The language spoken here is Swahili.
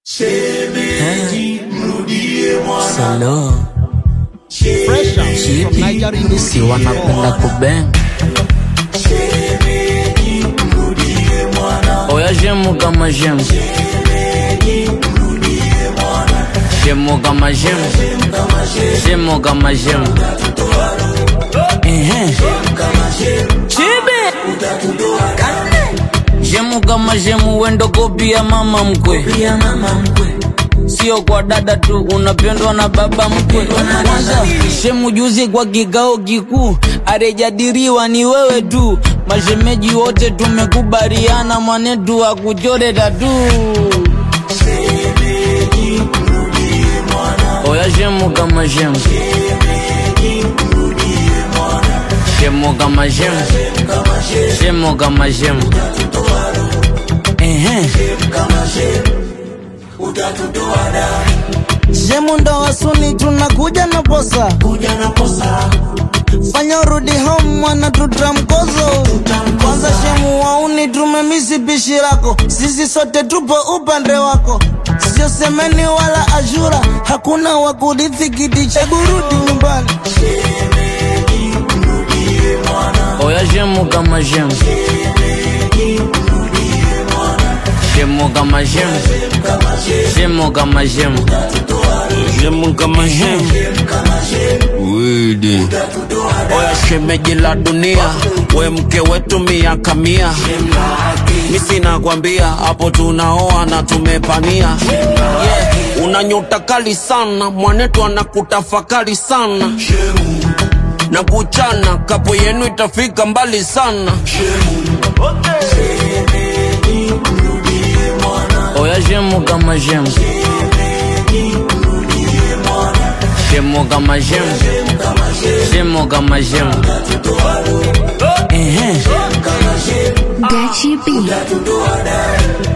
Shemeji, mrudie mwana. Salo Fresh out from chipi Nigeria. si wanapenda kubeng Shemeji, mrudie mwana. oya shemu kama shemu shemu kama shemu shemu kama shemu Ehe. chibi shemu kama shemu wendo kopia mama mkwe sio kwa dada tu unapendwa na baba mkwe kwanza shemu juzi kwa kikao kikuu arejadiriwa ni wewe tu mashemeji wote tumekubaliana mwanetu akuchore tatu Shemeji, mrudie mwana. oya shemu kama shemu Mrudie mwana. shemu kama shemu Kama she, shemu kama shemu Ehe. kama she, utatutoa damu. Shemu ndo wasuni tunakuja na posa, Kuja na posa, fanya urudi home mwana tutamkozo. Kwanza shemu wauni tumemisi pishi lako, sisi sote tupo upande wako, sio semeni wala ashura, hakuna wa kurithi kiti cha kurudi nyumbani. shemeji, mrudie mwana. oya shemu kama shemu Mrudie mwana. shemu kama shemu Kama she, shemu kama shemu shemu kama shemu kama she, widi utatutoa damu. oya shemeji la dunia we mke wetu miaka mia mi sina kwambia hapo tunaoa na tumepania yeah. una nyota kali sana mwanetu anakutafakari sana Shemu, na kuchana kapo yenu itafika mbali sana shemeji, mrudie mwana. oya shemu kama shemu Mrudie mwana. shemu kama shemu Kama she, shemu kama shemu utatutoa damu. Ehe. Kama she, Gachi B. utatutoa damu.